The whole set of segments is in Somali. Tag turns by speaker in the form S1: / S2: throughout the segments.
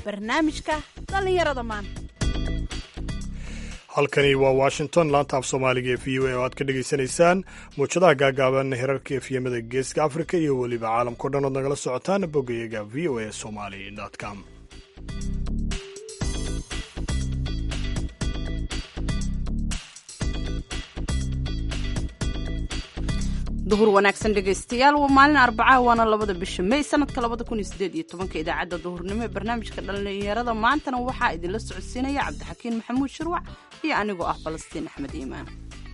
S1: barnaamijka dhallinyarada maanta
S2: halkani waa washington laanta af soomaaliga ee v o a oo aad ka dhegaysanaysaan muwjadaha gaagaaban herarka efyemada geeska africa iyo weliba caalamkao dhan ood nagala socotaan boggayaga v o a somali com
S1: duhur wanaagsan dhegaystayaal waa maalin arbacaha waana labada bisha may sanadka labada kun iyo sideed iyo tobanka idaacadda duhurnimo ee barnaamijka dhallinyarada maantana waxaa idinla socodsiinaya cabdixakiin maxamuud shirwac iyo anigoo ah falastiin axmed iimaan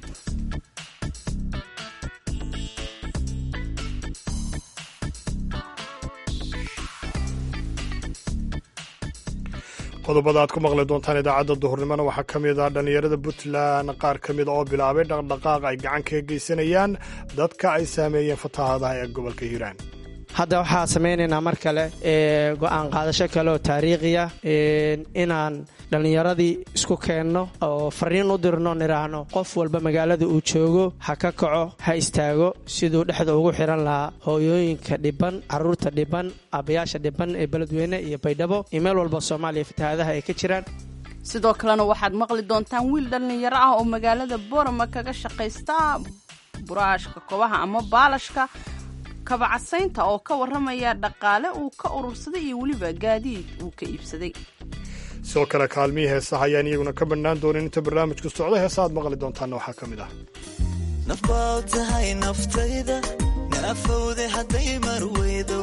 S2: qodobada aad ku maqli doontaan idaacadda duhurnimona waxaa ka mid ah dhallinyarada puntland qaar ka mida oo bilaabay dhaqdhaqaaq ay gacan kaga geysanayaan dadka ay saameeyeen fatahaadaha ee gobolka hiiraan
S3: hadda waxaa samaynaynaa mar kale go'aan qaadasho kale oo taariikhiya inaan dhallinyaradii isku keenno oo fariin u dirno nidhaahno qof walba magaalada uu joogo ha ka kaco ha istaago siduu dhexda ugu xihan lahaa hooyooyinka dhiban carruurta dhiban aabbayaasha dhiban ee beledweyne iyo baydhabo iyo meel walba soomaaliya fatahaadaha ay ka jiraan
S1: sidoo kalena waxaad maqli doontaan wiil dhallinyaro ah oo magaalada boorama kaga shaqaysta buraashka kobaha ama baalashka kabacasaynta oo ka warramaya dhaqaale uu ka urursaday iyo weliba gaadiid uu ka iibsaday
S2: sidoo kale kaalmihii heesaha ayaan iyaguna ka bannaan doonin inta barnaamijku socdo heesa aad maqli doontaanna waxaa ka mid ah
S4: nafbaa tahay naftayda naafowde hadday marweydo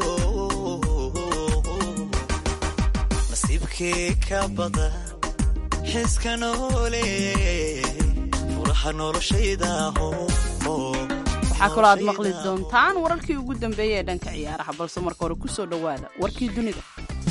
S4: nasiibkii ka bada xiska noole furaha noloshaydaho
S1: waxaa kaloo aad maqli doontaan wararkii ugu dambeeyey ee dhanka ciyaaraha balse marka hore ku soo dhowaada warkii dunida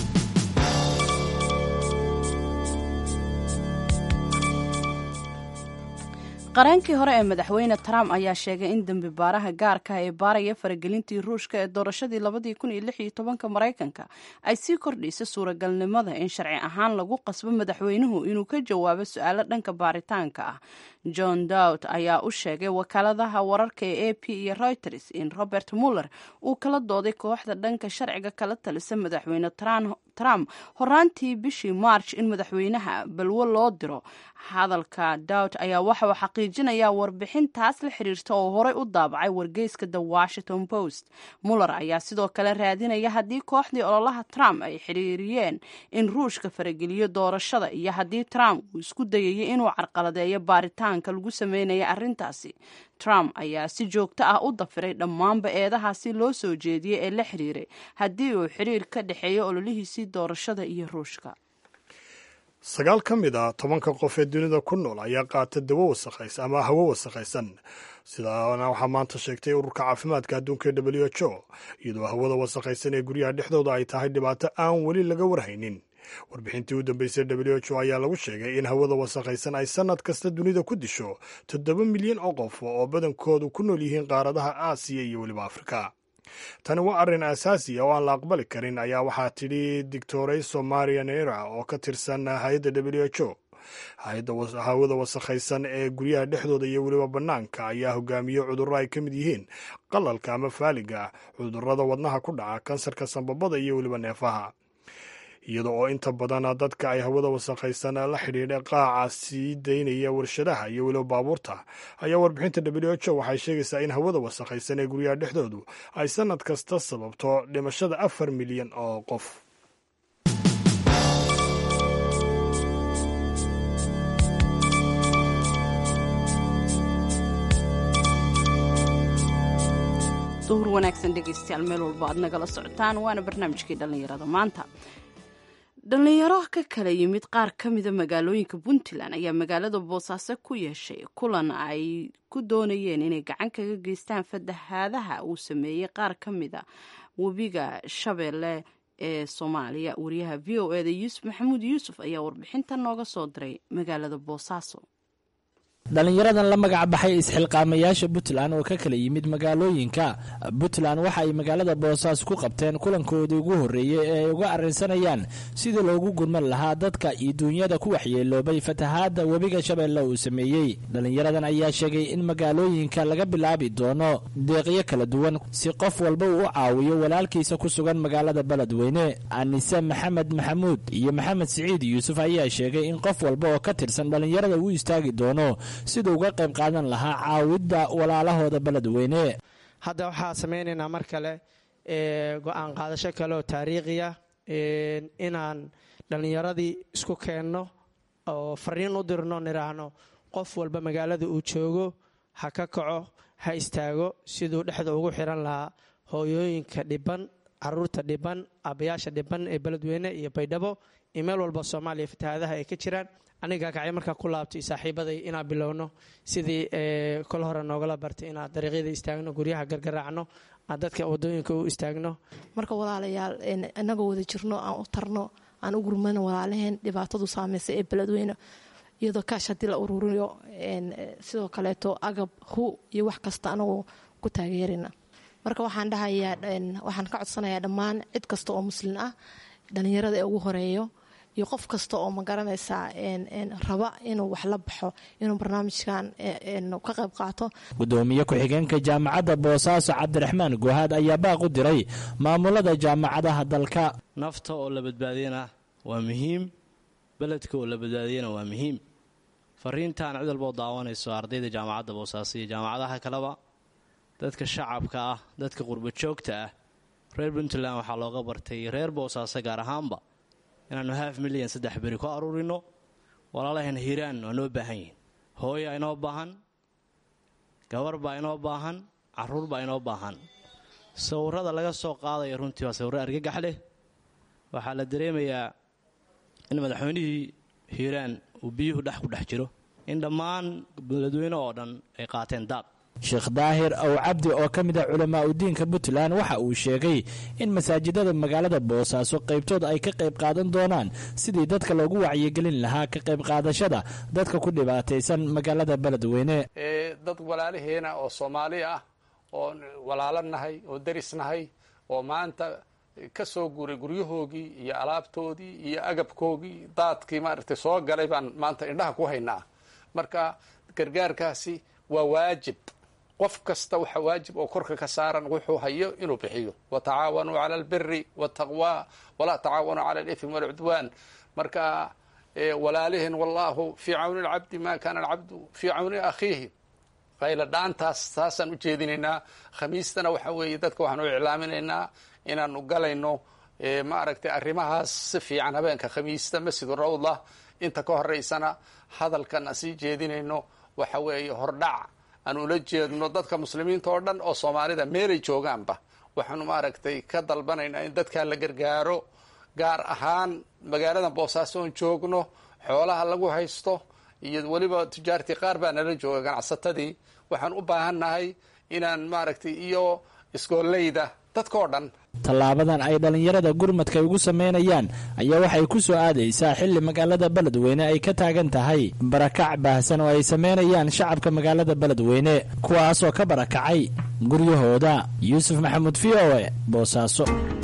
S1: qareenkii hore ee madaxweyne trump ayaa sheegay in dembi baaraha gaarka ee baaraya faragelintii ruushka ee doorashadii labadii kun iyo lix iyo tobanka maraykanka ay sii kordhaysa suuragalnimada in sharci ahaan lagu qasbo madaxweynuhu inuu ka jawaabo su-aalo dhanka baaritaanka ah john dowd ayaa u sheegay wakaaladaha wararka ee a p iyo reuters in robert muller uu kala dooday kooxda dhanka sharciga kala talisa madaxweyne trump horaantii bishii march in madaxweynaha balwo loo diro hadalka dowd ayaa waxauu xaqiijinayaa warbixintaas la xiriirta oo horey u daabacay wargeyska the washington post muller ayaa sidoo kale raadinaya haddii kooxdii ololaha trump ay xiriiriyeen in ruushka farageliyo doorashada iyo haddii trump uu isku dayayay inuu carqaladeeyo baaritaanka lagu sameynaya arrintaasi trump ayaa si joogto ah u dafiray dhammaanba eedahaasi loo soo jeediyey ee la xiriiray haddii uu xiriir ka dhexeeyo ololihiisii doorashada iyo ruushka
S2: sagaal ka mid a tobanka qof ee dunida ku nool ayaa qaata dawo wasakhaysan ama hawo wasakhaysan sidaana waxaa maanta sheegtay ururka caafimaadka adduunka ee w h o iyadoo hawada wasakhaysan ee guryaha dhexdooda ay tahay dhibaato aan weli laga warhaynin warbixintii u dambeysay w h o ayaa lagu sheegay in hawada wasakhaysan ay sannad kasta dunida ku disho toddoba milyan oo qof oo badankoodu ku nool yihiin qaaradaha aasiya iyo weliba afrika tani waa arrin asaasi ah oo aan la aqbali karin ayaa waxaa tidhi doctorayso maria nera oo ka tirsan hay-adda w h o hay-adda hawada wasakhaysan ee guryaha dhexdooda iyo weliba bannaanka ayaa hogaamiye cudurro ay ka mid yihiin qalalka ama faaliga cudurrada wadnaha ku dhaca kansarka sambabada iyo weliba neefaha iyada oo inta badan dadka ay hawada wasakhaysan la xidhiidha qaaca sii daynaya warshadaha iyo weliba baabuurta ayaa warbixinta w h o waxay sheegaysaa in hawada wasakhaysan ee guryaha dhexdoodu ay sannad kasta sababto dhimashada afar milyan oo qof
S1: duhur wanaagsan dhegaystayaal meel walba aad nagala socotaan waana barnaamijkii dhallinyarada maanta dhallinyaro ka kala yimid qaar ka mida magaalooyinka puntland ayaa magaalada boosaaso ku yeeshay kulan ay ku doonayeen inay gacan kaga geystaan fatahaadaha uu sameeyey qaar ka mida webiga shabeelle ee soomaaliya wariyaha v o eda yuusuf maxamuud yuusuf ayaa warbixinta nooga soo diray magaalada boosaaso
S5: dhallinyaradan la magac baxay isxilqaamayaasha puntland oo ka kala yimid magaalooyinka puntland waxa ay magaalada boosaaso ku qabteen kulankoodii ugu horreeyey ee ay uga arrinsanayaan sidii loogu gurman lahaa dadka iyo duunyada ku waxyeeloobay fatahaadda webiga shabeelle uu sameeyey dhallinyaradan ayaa sheegay in magaalooyinka laga bilaabi doono deeqyo kala duwan si qof walba uu u caawiyo walaalkiisa ku sugan magaalada beledweyne anise maxamed maxamuud iyo maxamed siciid yuusuf ayaa sheegay in qof walba oo ka tirsan dhallinyarada uu istaagi doono siduu uga qayb qaadan lahaa caawidda walaalahooda beledweyne
S3: hadda waxaa samaynaynaa mar kale go-aan qaadasho kale oo taariikhiya inaan dhallinyaradii isku keenno oo fariin u dirno nidhaahno qof walba magaalada uu joogo ha ka kaco ha istaago siduu dhexda ugu xiran lahaa hooyooyinka dhiban caruurta dhiban aabbayaasha dhiban ee beledweyne iyo baydhabo iyo meel walba soomaaliya fatahaadaha ay ka jiraan aniga kacay markaa ku laabtay saaxiibaday inaan bilowno sidii kol hore noogala bartay inaan dariiqyada istaagno guryaha gargaraacno aan dadka wadooyinka u istaagno
S6: marka walaalayaal inagoo wada jirno aan u tarno aan u gurmano walaalaheen dhibaatadu saameysa ee beledweyne iyadoo kaash haddii la ururiyo sidoo kaleeto agab hu iyo wax kasta anagoo ku taageerina marka waxaan dhahayaa waxaan ka codsanayaa dhammaan cid kasta oo muslin ah dhalinyarada ee ugu horeeyo iyo qof kasta oo ma garanaysaa raba inuu wax la baxo inuu barnaamijkan ka qayb qaato
S5: gudoomiye ku-xigeenka jaamacadda boosaaso cabdiraxmaan gohaad ayaa baaq u diray maamulada jaamacadaha dalka
S7: nafta oo la badbaadiyana waa muhiim beledka oo la badbaadiyana waa muhiim fariintaan cid walboo daawanayso ardayda jaamacadda boosaaso iyo jaamacadaha kaleba dadka shacabka ah dadka qurbo joogta ah reer puntland waxaa looga bartay reer boosaaso gaar ahaanba inaannu haaf milyan saddex beri ku aruurino walaalaheen hiiraan waa noo baahan yihin hooya inoo baahan gabar baa inoo baahan caruur baa inoo baahan sawirada laga soo qaadaya runtii waa sawirro argagax leh waxaa la dareemayaa in madaxweynihii hiiraan uu biyuhu dhex ku dhex jiro in dhammaan beledweyne oo dhan ay qaateen daad
S5: sheekh daahir ow cabdi oo ka mid ah culamaa udiinka puntland waxa uu sheegay in masaajidada magaalada boosaaso qaybtood ay ka qayb qaadan doonaan sidii dadka loogu wacyigelin lahaa ka qayb qaadashada dadka ku dhibaataysan magaalada beledweyne
S8: dad walaalaheena oo soomaali ah oo walaalo nahay oo deris nahay oo maanta ka soo guuray guryahoogii iyo alaabtoodii iyo agabkoogii daadkii maaragtay soo galay baan maanta indhaha ku haynaa marka gargaarkaasi waa waajib qof kasta waxa waajib oo korka ka saaran wuxuu hayo inuu bixiyo watacaawanuu cala albiri waltaqwa walaa tacaawanuu cala alifmi walcudwaan marka walaaliheen wallahu fii cawni alcabdi ma kaana alcabdu fii cawni akhiihi qayla dhaantaas taasaan u jeedinaynaa khamiistana waxa weeye dadka waxaan u iclaaminaynaa inaanu galayno ma aragtay arrimahaas si fiican habeenka khamiista masjidu rawda inta ka horeysana hadalkan aan sii jeedinayno waxa weeye hordhac aan ula jeedno dadka muslimiinta oo dhan oo soomaalida meelay joogaanba waxaanu maaragtay ka dalbanaynaa in dadkaa la gargaaro gaar ahaan magaalada boosaaso oon joogno xoolaha lagu haysto iyo weliba tujaartii qaar baa nala jooga ganacsatadii waxaan u baahannahay inaan maaragtay iyo iskooleyda dadkao dhan
S5: tallaabadan ay dhallinyarada gurmadka ugu samaynayaan ayaa waxay ku soo aadaysaa xilli magaalada beledweyne ay ka taagan tahay barakac baahsan oo ay samaynayaan shacabka magaalada beledweyne kuwaasoo ka barakacay guryahooda yuusuf maxamuud v o e boosaaso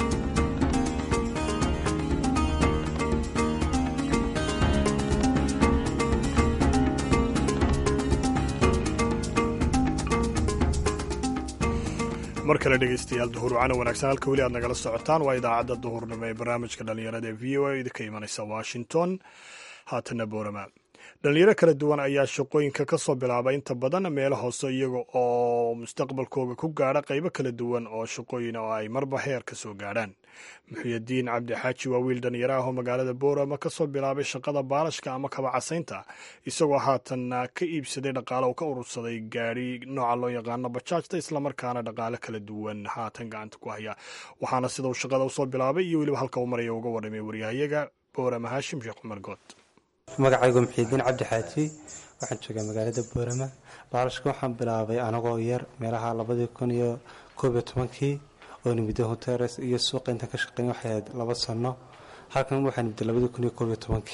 S2: mar kale dhegeystayaal duhurwacana wanaagsan halka weli aad nagala socotaan waa idaacadda duhurnimo ee barnaamijka dhallinyarada ee v o a idinka imanaysa washington haatana boorama dhalinyaro kala duwan ayaa shaqooyinka ka soo bilaabay inta badan meelo hoose iyaga oo mustaqbalkooga ku gaadha qaybo kala duwan oo shaqooyin oo ay marba heer ka soo gaadhaan muxuyadiin cabdi xaaji waa wiil dhalinyaro ah oo magaalada boorama ka soo bilaabay shaqada baalashka ama kabacasaynta isagoo haatanna ka iibsaday dhaqaale oo ka urursaday gaadhi nooca loo yaqaano bajaajta islamarkaana dhaqaale kala duwan haatan gacanta ku haya waxaana sida uu shaqada usoo bilaabay iyo weliba halka uu maraya uga warramay waryahayaga boorama haashim sheekh cumar good
S9: magacaygu muxiidiin cabdi xaaji waxaan joogaa magaalada boorama baalashka waxaan bilaabay anagoo yar meelaha labadii kun iyo koob iyo tobankii oo nimida honteres iyo suuqa intaan ka shaqeyn waxay ahayd laba sano halkan waxaa nimida labadii kun iyo koob iyo tobankii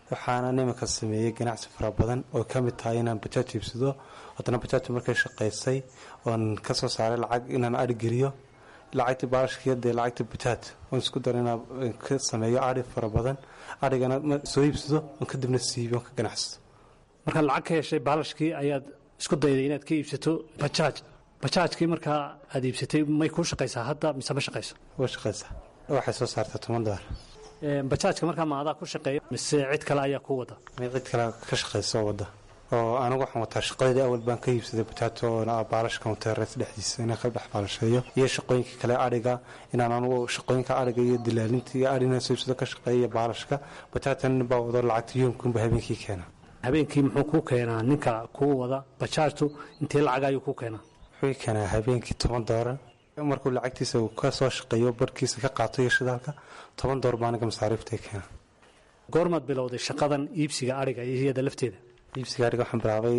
S9: waxaana nimanka sameeyey ganacsi fara badan oo ka mid tahay inaan bajaaj iibsado haddana bajaajta markay shaqaysay oon ka soo saaray lacag inaan adhi geliyo lacagtii baalashkiiyo dee lacagtii bajaaj oon isku daro inaan ka sameeyo adhi fara badan adhigana soo iibsado oon kadibna siibiyo oon ka ganacsado
S10: markaad lacag ka heshay baalashkii ayaad isku dayday inaad ka iibsato bajaaj bajaajkii markaa aad iibsatay may kuu shaqaysaa hadda mise ma shaqayso
S9: way shaqaysaa waxay soo saartaa toban dolar
S10: bajaajka markaa ma adaa ku shaqeeya mise cid kale ayaa ku wada
S9: may cid kale ka shaqaysa oo wada oo anigu waxaan wataa shaqadeedii awal baan ka iibsaday bajaaj oo baalashka muteereys dhexdiisa inaan ka dhex baalasheeyo iyo shaqooyinka kale adhiga inaan anugu shaqooyinka adhiga iyo dilaalinta iyo adhina soo iibsado ka shaqeeya iyo baalashka bajaajtan nin baa wado lacagta yoomkunba habeenkii keena
S10: habeenkii muxuu kuu keenaa ninka kuu wada bajaajtu intee lacag ayuu kuu keenaa
S9: wuxuu keenaa habeenkii toban doolar markuu lacagtiisa uu ka soo shaqeeyo barkiisa ka qaato iyo shidaalka toban door baa aniga masaariifta keena
S10: goormaad bilowday shaqadan iibsiga adhiga iyo iyada lafteeda
S9: iibsiga adhiga waxaan bilaabay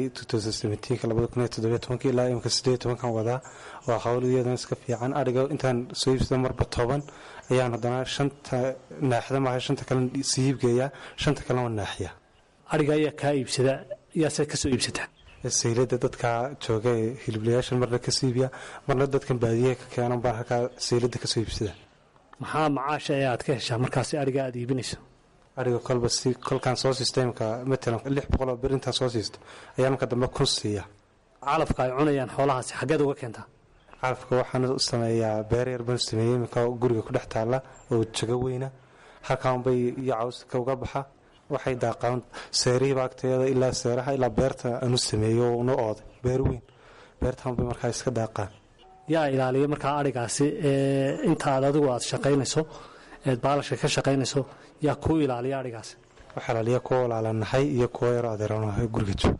S9: ilaa imika sideed tobankan wadaa waa hawl iyadana iska fiican adhiga intaan soo iibsada marba toban ayaan haddana shanta naaxda maaha shanta kale sii iibgeeyaa shanta kalena waa naaxiya
S10: adhiga ayaa kaa iibsada yaase kasoo iibsataa
S9: saylada dadka jooga ee hiliblayaashan marna ka siibiya marna dadkan baadiyaha ka keenan baan halkaa saylada kasoo iibsada
S10: maxaa macaasha ee aad ka heshaa markaasi adhiga aad iibinayso
S9: adhiga kolba si kolkaan soo sistemka matalan lix boqol oo bir intaan soo siisto ayaa marka dambe kun siiya
S10: calafka ay cunayaan xoolahaasi xaggeed uga keentaa
S9: calafka waxaan u sameeyaa beer yar baan sameeyey iminka guriga ku dhex taalla oo jago weyna halkaanbay iyo cawska uga baxa waxay daaqaan seerihiiba agteeda ilaa seeraha ilaa beerta aanu sameeyo una ooday beer weyn beertaanbay markaa iska daaqaan
S10: yaa ilaaliya markaa adhigaasi ee intaad adigu aad shaqaynayso eed baalashka ka shaqaynayso yaa kuu ilaaliya adhigaasi
S9: waxaa ilaaliya kuwa walaalanahay iyo kuwa yaroo adeeranahay guriga joog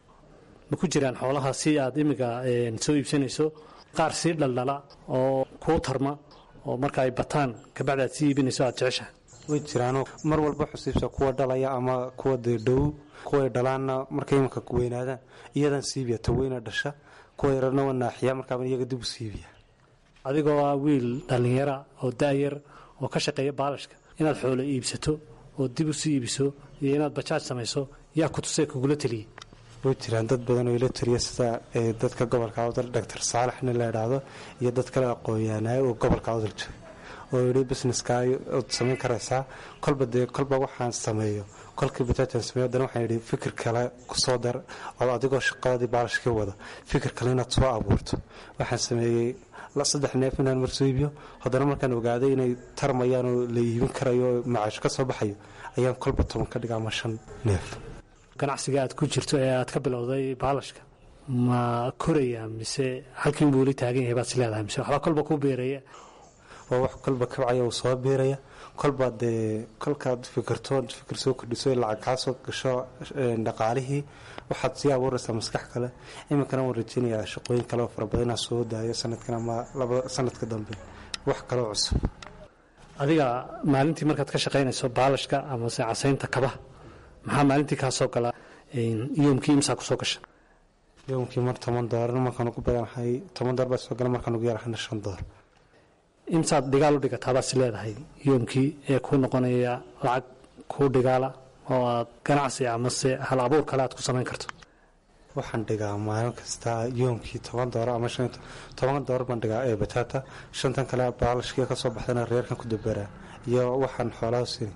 S10: ma ku jiraan xoolaha si aad imiga soo iibsanayso qaar sii dhaldhala oo kuu tarma oo marka ay bataan kabacdi aad sii iibinayso aad jeceshahay
S9: way jiraano mar walba xusiibsa kuwa dhalaya ama kuwa dee dhow kuway dhalaanna markay imanka weynaadaan iyadan siibiya ta weyna dhasha kuwa yarana waa naaxiya markaaba iyaga dib u siibiya
S10: adigoo ah wiil dhallinyara oo daayar oo ka shaqeeya baalashka inaad xoolo iibsato oo dib u sii iibiso iyo inaad bajaaj samayso yaa ku tusay kugula teliyey
S9: way jiraan dad badan oo ila taliya sida dadka gobolka awdal doctor saalaxna la idhaahdo iyo dad kale aqoonyaanaay oo gobolka awdal jooga oo yidhi businesska ood samayn karaysaa kolba dee kolba waxaan sameeyo kolkii bajaajaan sameeyo haddana waxaan yidhi fikir kale kusoo dar oo adigoo shaqadii baalashkii wada fikir kale inaad soo abuurto waxaan sameeyey saddex neef inaan mar soo iibiyo haddana markaan ogaaday inay tarmayaan oo la iibin karayo oo macaash ka soo baxayo ayaan kolba toban ka dhiga ama shan neef
S10: ganacsiga aad ku jirto ee aad ka bilowday baalashka ma koraya mise halkiin buu weli taagan yahay baad is leedahay mise waxbaa kolba ku beeraya
S9: waa wax kolba kabcaya uu soo beeraya kolba dee kolkaad fikirto fikir soo kordhiso lacag kaa soo gasho dhaqaalihii waxaad sii abuuraysaa maskax kale iminkana waan rajeynayaa shaqooyin kale oo fara badan inaan soo daayo sanadkan ama laba sanadka dambe wax kaloo cusub
S10: adiga maalintii markaad ka shaqaynayso baalashka amase casaynta kabaha maxaa maalintii kaa soo galaa yoomkii imsaa kusoo gasha
S9: yoomkii mar toban doolar markaan ugu badanahay toban doolar baa soo gala markaan ugu yarahayna shan doolar
S10: imsaad dhigaal u dhigatabaad is leedahay yoomkii ee kuu noqonaya lacag kuu dhigaala oo aad ganacsi amase hal abuur kale aad ku samayn karto
S9: waxaan dhigaa maalin kasta yoomkii toban doolar ama toban doolar baan dhigaa ee bataata shantan kale baalashkii ka soo baxdana reerkan ku daberaa iyo waxaan xoolaha siin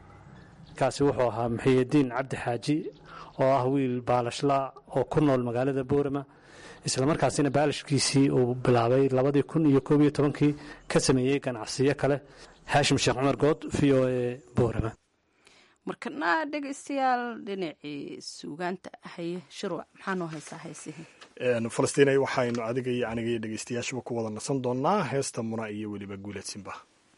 S10: kaasi wuxuu ahaa muxiyidiin cabdi xaaji oo ah wiil baalashla oo ku nool magaalada boorama islamarkaasina baalashkiisii uu bilaabay labadii kun iyo koob iyo tobankii ka sameeyey ganacsiyo kale haashim sheekh cumar good v o e boorama
S1: markana dhegaystayaal dhinacii suugaanta haye shirwac maxaa noo haysaa haysihi
S2: falastiinay waxaynu adiga iyo aniga iyo dhegaystayaashuba ku wada nasan doonaa heesta muna iyo weliba guuleedsinba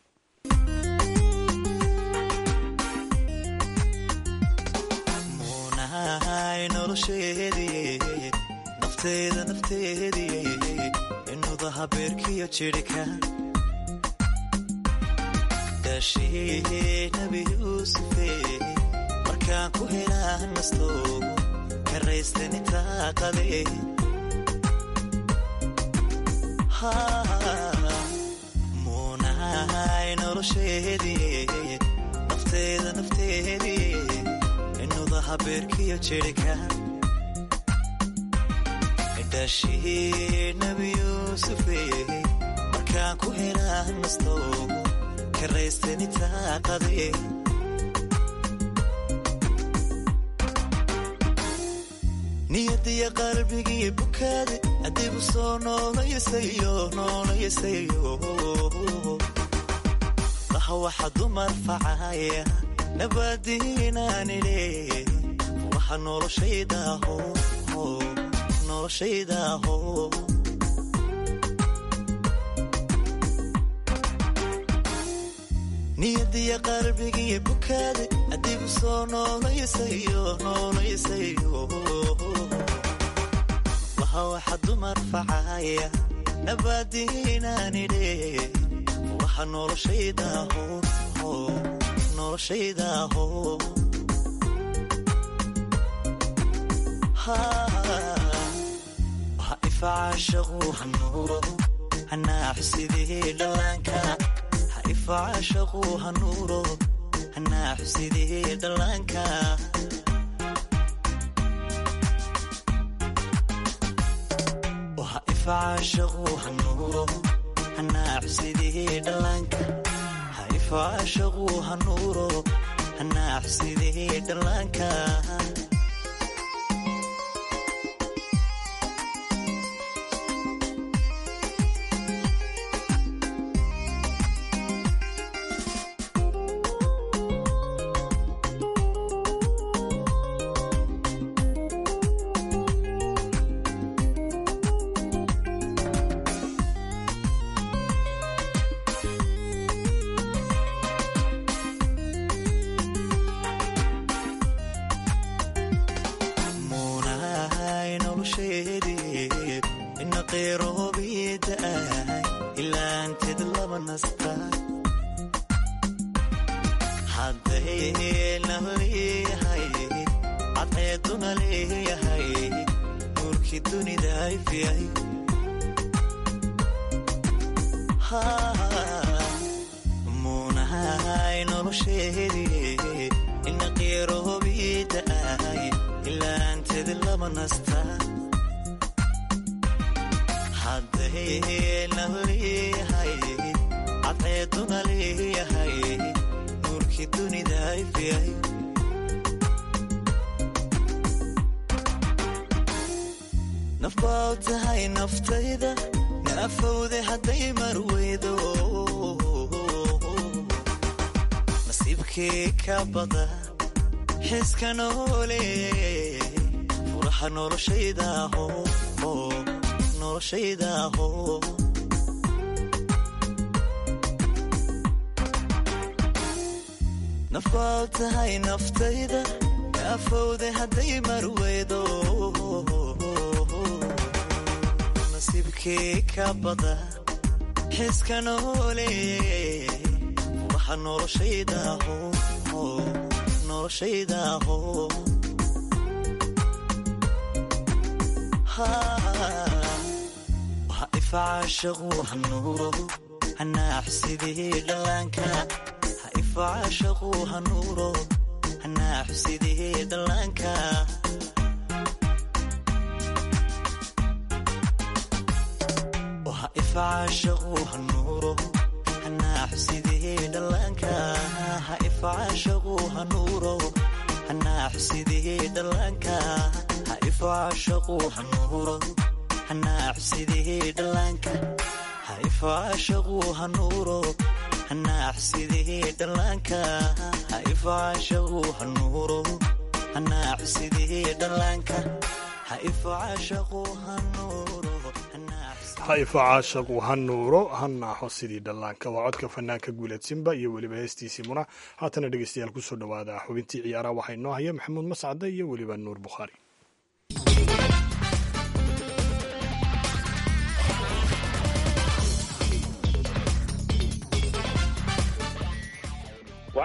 S4: nafteeda nafteedii inudaha beerkiyo jidhka daashii nabi yuusufe markaan ku helaa nasto karaystani taaqade muunahay nolosheedii nafteeda nafteedii habeerkiyo jirhka dhashii nabi yuusufe markaan ku helaa nasto karaystanitaaqade niyadiya qalbigii bukaade adigu soo noolayasayo noolayasayo laha waxa dumar facaya nabadiinaanile waxa noloshaydaho noloshaydaho niyadiya qalbigii bukaade adigu soo noolayasayo noolayasayo waha waxa dumar facaya nabadiinaanile waxa noloshaydaho noloshaydaho waha ifacaashaqu hanuuro hanaaxusidii dhallaanka ha ifacaashaqu hanuuro hanaaxusidii dhallaanka waha ifacaashaqu hanuuro hanaaxusidii dhallaanka ha ifacaashaqu hanuuro hanaaxusidii dhallaanka muunahay nolosheedii ina qeyroobiida'ay ilaanteed lama nasta hadday na leeyahay cadceeduna leeyahay nuurkii dunida ifyay muunahay nolosheedii ina qeyroobiida'ay ilaanteed lama nasta hadday na leeyahay cadceeduna leeyahay nuurkii dunida ifyay naf baa tahay naftayda na afowde hadday marweydo nasiibkii ka bada xiska noole furaha noloshaydaho noloshaydaho naf baa tahay naftayda ka afowde hadday marweydo nasiibkii ka bada xiska noole furaha noloshaydaho noloshaydaho waha ifacaashaqu hanuuro hanaaxusidii dhallaanka ha ifacaashaqu hanuuro hanaaxusidii dhallaanka waha ifacaashaqu hanuuro hanaaxusidii dhallaanka ha ifacaashaqu hanuuro hanaaxusidii dhallaanka ha ifacaashaqu hanuuro hanaaxusidii dhallaanka ha ifacaashaqu hanuuro hanaaxusidii dhallaanka ha ifacaashaqu hanuuro hanaaxusidii dhallaanka ha ifacaashaqu hanuuro
S2: ha ifacaashaqu ha nuuro ha naaxo sidii dhallaanka waa codka fanaanka guuladsimba iyo weliba heestiisii muna haatana dhegeystayaal kusoo dhowaada xubintii ciyaaraha waxaa inoo haya maxamuud mascade iyo weliba nuur bukhaari
S11: waxaana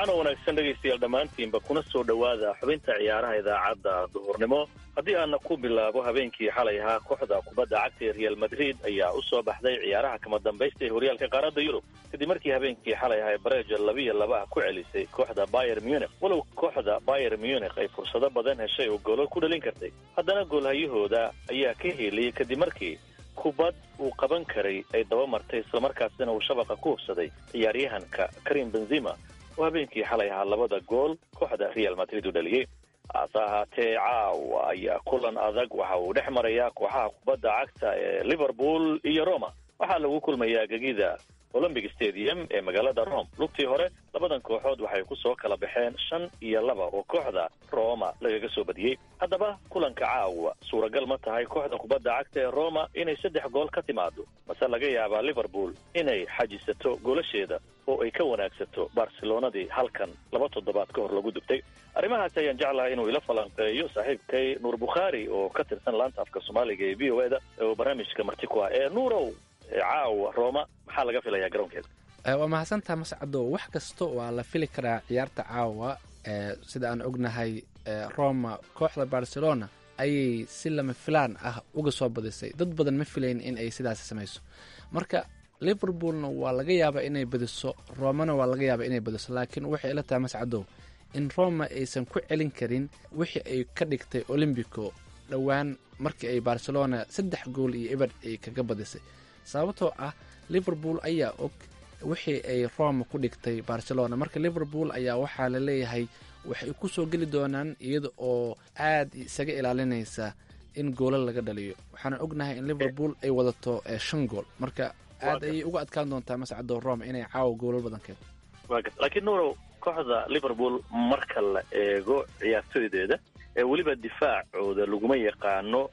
S11: waxaana wanaagsan dhegaystayaal dhammaantiinba kuna soo dhowaada xubinta ciyaaraha idaacadda duhurnimo haddii aana ku bilaabo habeenkii xalay ahaa kooxda kubadda cagta ee real madrid ayaa u soo baxday ciyaaraha kama dambaysta ee horyaalka qaaradda yurub kadib markii habeenkii xalay ahaa bareja labiyo laba ah ku celisay kooxda bayer munich walow kooxda bayer munich ay fursado badan heshay oo goolal ku dhalin kartay haddana goolhayahooda ayaa ka heliyey kadib markii kubad uu qaban karay ay daba martay islamarkaasina uu shabaqa ku hubsaday ciyaaryahanka karim benzima oo habeenkii xalay ahaa labada gool kooxda real madrid u dhaliyey hase ahaatee caawa ayaa kulan adag waxa uu dhex marayaa kooxaha kubadda cagta ee liverpool iyo roma waxaa lagu kulmayaa gegida olympic stadium ee magaalada rome lugtii hore labadan kooxood waxay ku soo kala baxeen shan iyo laba oo kooxda roma lagaga soo badiyey haddaba kulanka caawa suuragal ma tahay kooxda kubadda cagta ee roma inay saddex gool ka timaado mase laga yaabaa liverpool inay xajisato goolasheeda oo ay ka wanaagsato barcelonadii halkan laba toddobaad ka hor lagu dubtay arrimahaasi ayaan jeclahay inuu ila falanqeeyo saaxiibkay nuur bukhaari oo ka tirsan laanta afka soomaaliga ee v o e da oo barnaamijka marti ku ah ee nuurow caawa roma maxaa laga filayaa garoonkeeda
S12: waa mahadsantaha mascado wax kasta waa la fili karaa ciyaarta caawa sida aan ognahay roma kooxda barcelona ayay si lama filaan ah uga soo badisay dad badan ma filayn in ay sidaasi samayso marka liverpoolna waa laga yaabaa inay badiso romana waa laga yaabaa inay badiso laakiin waxay ila tahay mascadow in roma aysan ku celin karin wixii ay ka dhigtay olombico dhowaan markii ay barcelona saddex gool iyo eber ay kaga badisay sababtoo ah liverpool ayaa og wixii ay roma ku dhigtay barcelona marka liverpool ayaa waxaa la leeyahay waxay ku soo geli doonaan iyada oo aad isaga ilaalinaysa in goolal laga dhaliyo waxaana ognahay in liverpool ay wadato shan gool marka aad ayay uga adkaan doontaa mascado roma inay caawa goolal badan keento
S11: laakiin nuurow kooxda liverpool marka la eego ciyaartooydeeda ee weliba difaacooda laguma yaqaano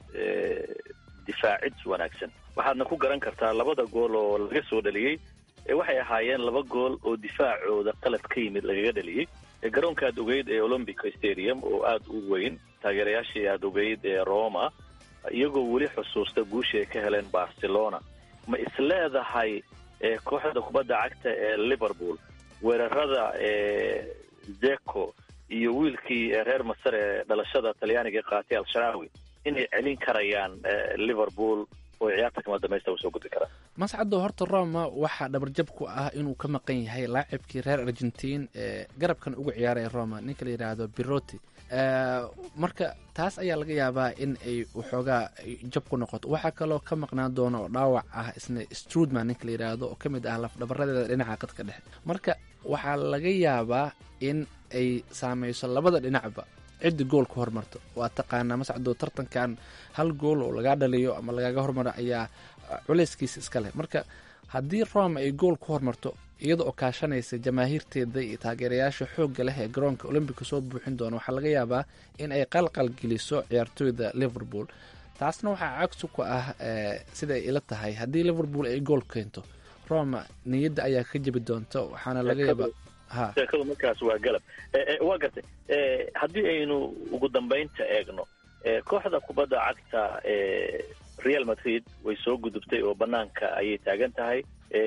S11: difaacid wanaagsan waxaadna ku garan kartaa labada gool oo laga soo dhaliyey waxay ahaayeen laba gool oo difaacooda qalad ka yimid lagaga dhaliyey garoonka aad ogeyd ee olympic stadium oo aada u weyn taageerayaashii aad ogeyd ee roma iyagoo weli xusuusta guushii ay ka heleen barcelona ma isleedahay kooxda kubadda cagta ee liverpool weerarada zeko iyo wiilkii reer masar ee dhalashada talyaaniga qaatay al-sharaawi inay celin karayaan liverpool oo ciyaarta kama dambaysta u soo gudbi karaan
S12: mascado horta roma waxaa dhabarjab ku ah inuu ka maqan yahay laacibkii reer argentiin ee garabkan uga ciyaaray roma ninka la yidhaahdo biroti marka taas ayaa laga yaabaa in ay waxoogaa jab ku noqoto waxaa kaloo ka maqnaan doona oo dhaawac ah isna strudman ninka la yidhaahdo oo ka mid ah lafdhabaradeeda dhinaca qadka dhexe marka waxaa laga yaabaa in ay saameyso labada dhinacba ciddi gool ku hormarto waa taqaanaa mascado tartankan hal gool oo lagaa dhaliyo ama lagaaga hormaro ayaa culeyskiisa iska leh marka haddii roma ay gool ku hormarto iyada oo kaashanaysa jamaahiirteeda iyo taageerayaasha xoogga leh ee garoonka olombica soo buuxin doona waxaa laga yaabaa in ay qalqal geliso ciyaartooyda liverpool taasna waxaa cagsi ku ah siday ila tahay haddii liverpool ay gool keento roma niyadda ayaa ka jebi doonta waxaana laga yaabaa
S11: sheekadu markaas waa galab waa gartay haddii aynu ugu dambaynta eegno kooxda kubadda cagta real madrid way soo gudubtay oo banaanka ayay taagan tahay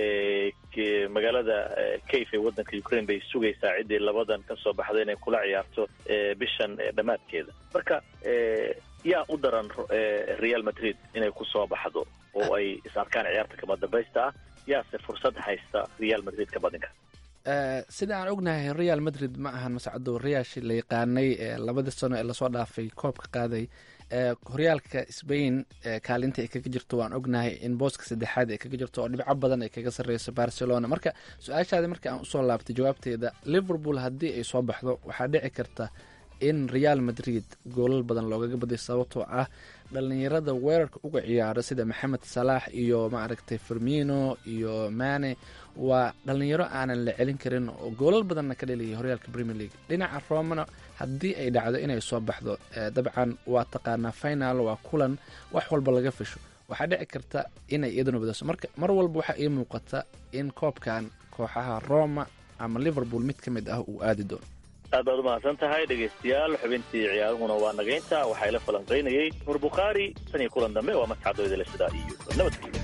S11: magaalada kayf ee waddanka ukraine bay sugaysaa ciddii labadan ka soo baxday inay kula ciyaarto bishan dhammaadkeeda marka yaa u daran real madrid inay ku soo baxdo oo ay is arkaan ciyaarta kama dambaysta ah yaase fursad haysta real madrid ka badinka
S12: sida aan ognahay real madrid ma ahan mascado riyaashi la yaqaanay labadii sano ee lasoo dhaafay koobka qaaday horyaalka sbain kaalinta ay kaga jirto waan ognahay in booska saddexaad ay kaga jirto oo dhibco badan ay kaga sarreyso barcelona marka su-aashaadi marka aan usoo laabtay jawaabteeda liverpool haddii ay soo baxdo waxaa dhici karta in real madrid goolal badan loogaga badiyo sababtoo ah dhalinyarada weerarka uga ciyaaro sida maxamed salaax iyo maaragtay firmino iyo mane waa dhalinyaro aanan la celin karin oo goolal badanna ka dhaliyay horyaalka premier league dhinaca romana haddii ay dhacdo inay soo baxdo dabcan waa taqaanaa final waa kulan wax walba laga fisho waxaa dhici karta inay iyaduna badaso marka mar walba waxaa ii muuqata in koobkan kooxaha roma ama liverpool mid ka mid ah uu aadi doono
S11: aad baad umahadsan tahay dhegaystayaal xubintii ciyaaruhuna waa nagaynta waxaa ila falanqaynayey nuur bukhaari tan iyo kulan dambe waa mascadooydale sidaa iyo nabadgelya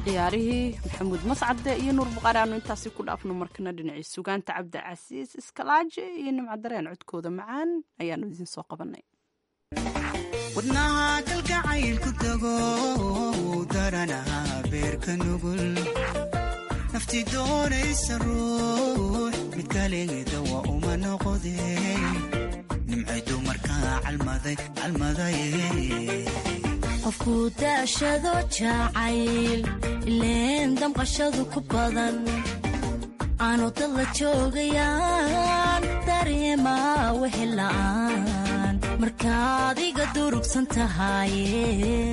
S1: ciyaarihii maxamuud mascade iyo nuur buqaari aanu intaasi ku dhaafno markana dhinacii sugaanta cabdi casiis iskalaaje iyo nimcadareen codkooda macaan ayaanu idiin soo qabanay
S13: wadnaha kalgacaylku tago daranaha beerka nugul nafti doonaysa ruux mid kalegeeda waa uma noqode nimcay dumarkaa calmaday
S14: qofku daashado jacayl ileen damqashadu ku badan aanu dad la joogayaan dareema wehela'aan markaad iga durugsan tahaye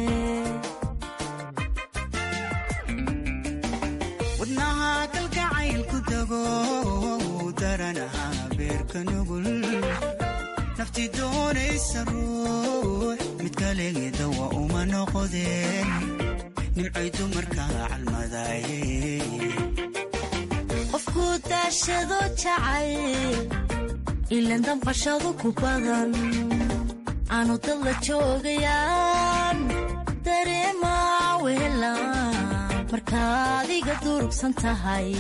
S13: wadnaha kalgacaylku tago daranaha beerka nugul nafti doonaysa ruux mid kalegeeda waa uma noqodeen nimcay dumarkaa calmadaye
S14: qofku daashado jacayl ilan damqashadu ku badan aanu dad la joogayaan dareema wehelaan markaad iga durugsan tahay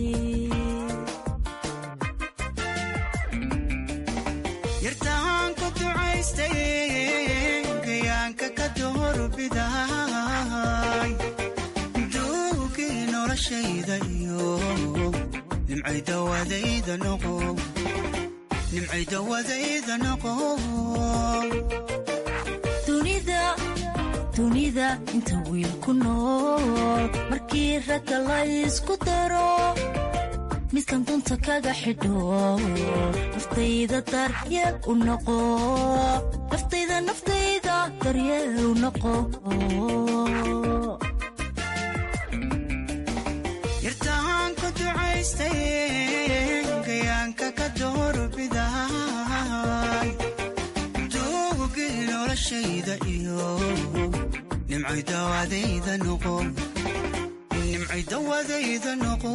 S13: yartaan ku ducaystay gayaanka ka doorbiday duugii noloshayda iyo nimcay dawadayda noqo nimcay dawadayda noqo
S14: dunida dunida inta wiil ku nool markii ragga la ysku daro midkan dunta kaga xidho naftayda daryeel u noqo naftayda naftayda daryeel u noqo
S13: yartaan ku ducaystay gayaanka ka doorbiday duugii noloshayda iyo nimcay dawadayda noqo nimcay dawadayda noqo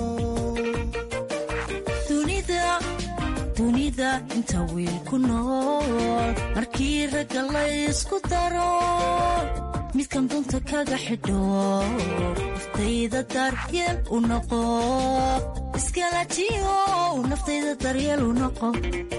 S14: dunida dunida inta wiil ku nool markii ragga la ysku daro midkan dunta kaga xidho naftayda daryeel u noqo iskalajiyo naftayda daryeel u noqo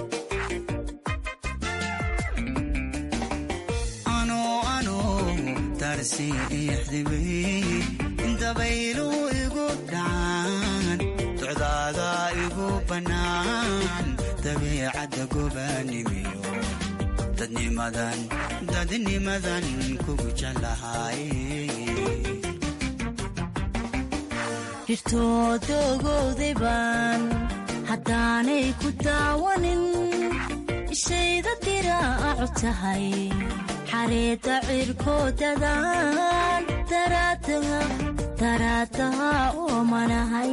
S13: ano ano darsi ixdibay dabaylu igu dhacaan socdaada igu bannaan dabiicadda gobaanimiyo dadnimadan dadnimadan kugu jeclahay
S14: dhirtoodogowday baan haddaanay ku daawanin ishayda diraacu tahay xareedda cirkoodadaan daraadaha daraadaha oomanahay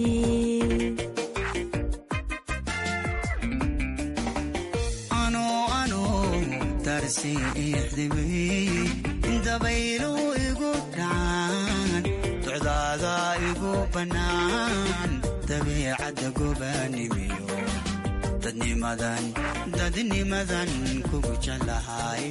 S13: ano ano darsi ixdibay dabaylu igu dhacaan socdaada igu bannaan dabiicadda gobaanimiyo dadnimadan dadnimadan kugu jeclahay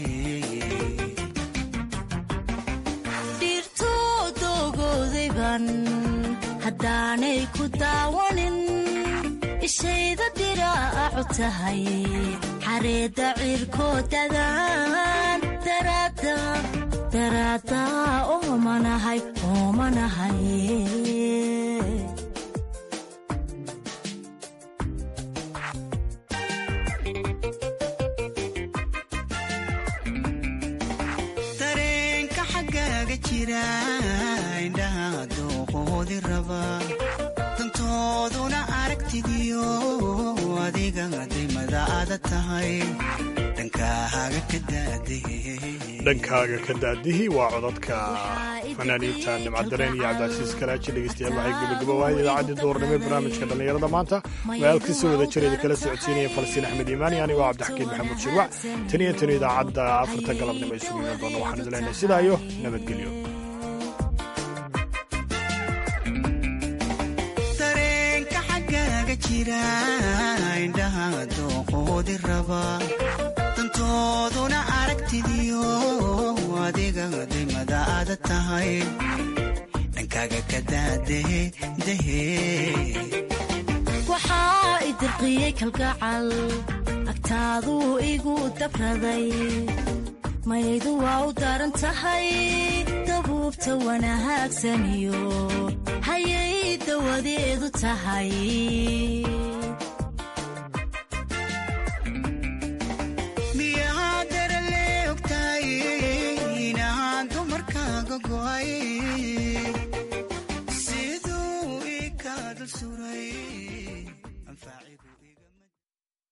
S14: dhirtoodogowday baan haddaanay ku daawanin ishayda diraacu tahay xareedda cirkoodadaan daraada daraadaha oomanahay oomanahay
S13: dareenka xaggaaga jira indhaha dooqoodi raba dantooduna aragtidiyo adiga dimadaada tahay dhankaaga ka daadee
S2: dhankaaga ka daadihii waa codadka fanaaniinta nimcadareen iyo cabdicasiis kalaaji dhegeystayaal waxay gebagabo waayay idaacaddii duurnimo ee barnaamijka dhallinyarada maanta magaalkiisa wada jireeda kala socodsiinaya falasiin axmed iimaani anigoo cabdixakiin maxamuud shirwac tan iyo tan idaacadda afarta galabnimo isugu iman doona waxaan idin leenahay sidaa iyo nabadgelyo
S13: dareenka xaggaaga jira indhaha dooqoodi raba dantooduna aragtidiyo adiga dimadaada tahay dhankaaga ka daadahe dahe
S14: waxaa i dirqiyey kalgacal agtaaduu igu dabraday maydu waa u daran tahay dabuubta wanahaagsaniyo hayay dawadeedu tahay
S13: miyaa darale ogtahay inaan dumarkaaga go'ay